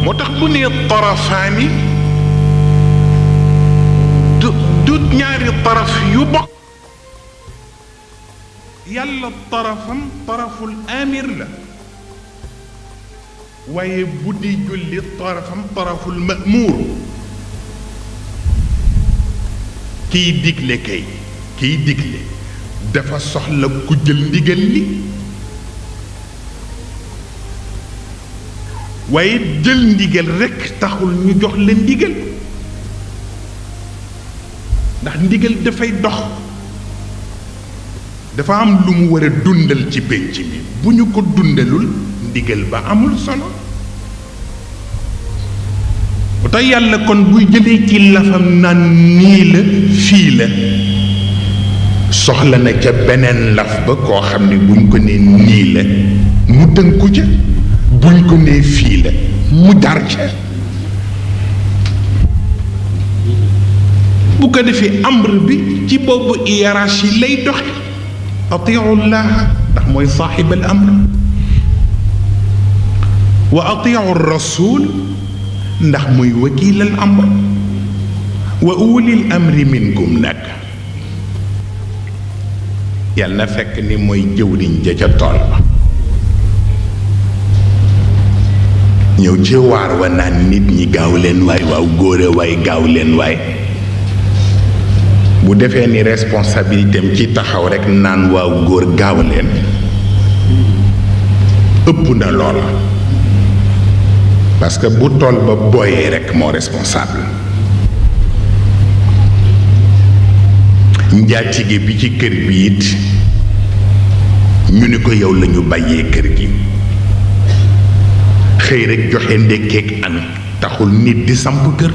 moo tax bu nee tarafaani du du ñaari taraf yu bokk yàlla tarafam taraful amir la waaye bu di julli tarafam taraful mamuur kiy digle kay kiy digle dafa soxla ku jël ndigal li waaye jël ndigal rekk taxul ñu jox la ndigal ndax ndigal dafay dox dafa am lu mu war a dundal ci pénc mi bu ñu ko dundalul ndigal ba amul solo bu tax yàlla kon buy jëlee ci lafam naan nii la fii la soxla na ca beneen laf ba koo xam ne buñ ko nee nii la mu tënku ca buñ ko nee fii la mu dar ca bu ko defee amr bi ci boobu hiérarchie lay doxe atiu llaha ndax mooy saaxib al amr wa atiu rasul ndax muy wakiil al amr wa ulil amri minkum nag yàlla na fekk ni mooy jëwriñ ja ca tool ba ñëw ci waar wa naan nit ñi gaaw leen waay waaw góore waay gaaw leen waay bu defee ni responsabilité am ci taxaw rekk naan waaw góor gaaw leen ëpp na loola parce que bu tool ba booyee rekk moo responsable njaatige bi ci kër bi it ñu ni ko yow lañu bàyyee kër gi xëy rekk joxe ndékkeek añ taxul nit di samp kër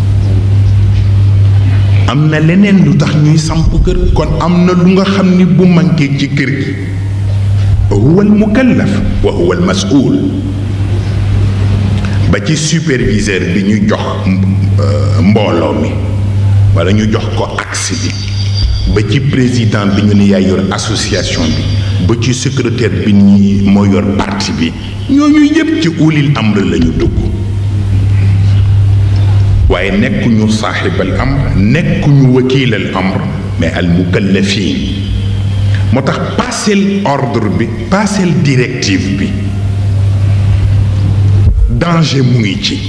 am na leneen lu tax ñuy samp kër kon am na lu nga xam ni bu manqué ci kër gi huwa al mukallaf wa huwa al mas'ul ba ci superviseur bi ñu jox mbooloo mi walla ñu jox ko axe bi ba ci président bi ñu ne yaay yor association bi ba ci secrétaire bi ñi moo yor parti bi ñooñu yépp ci ulil amr lañu dugg waaye nekkuñu saaxibal amr nekkuñu wakiilal amr mais al mukallafin moo tax passel ordre bi passel directive bi danger mu ngi ci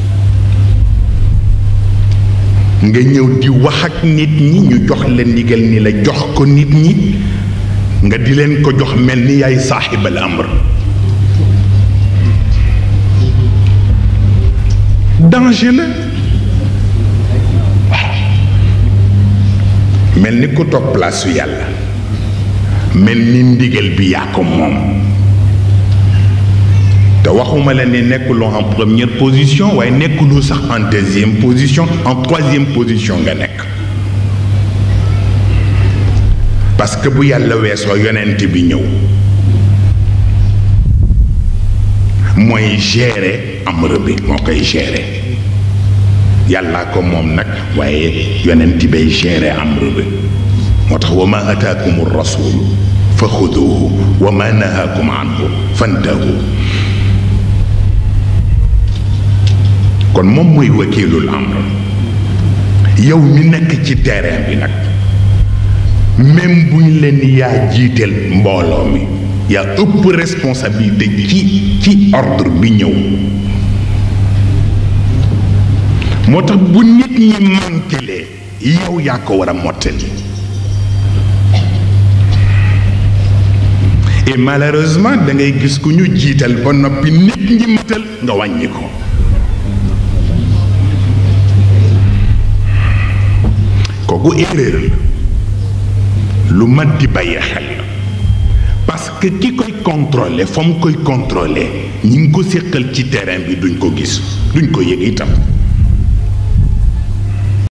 nga ñëw di wax ak nit ñi ñu jox la ndigal ni la jox ko nit ñi nga di leen ko jox mel ni yaay saaxibal amr danger la mel ni ku toog place yàlla mel ni ndigal bi yaa ko moom te waxuma la ne nekkuloo en première position waaye nekkuloo sax en deuxième position en troisième position nga nekk parce que bu yàlla weesoo yonent bi ñëw mooy gérer amr bi moo koy gérer yàllaa ko moom nag waaye yonent bay gérer amr bi moo tax wa ma ataakum rasul fa xuduhu wa ma nahaakum anhu fantahu kon moom mooy wakiilul amr yow mi nekk ci terrain bi nag même bu ñu leen yaa jiiteel mbooloo mi yaa ëpp responsabilité ci ci ordre bi ñëw moo tax bu nit ñi manquelee yow yaa ko war a mottali et malheureusement da ngay gis ku ñu jiital ba noppi nit ñi matal nga wàññi ko kooku erreur la lu mat di bàyyi xel la parce que ki koy contrôler fa mu koy contrôler ñi ngi ko séqal ci terrain bi duñ ko gis duñ ko yëg itam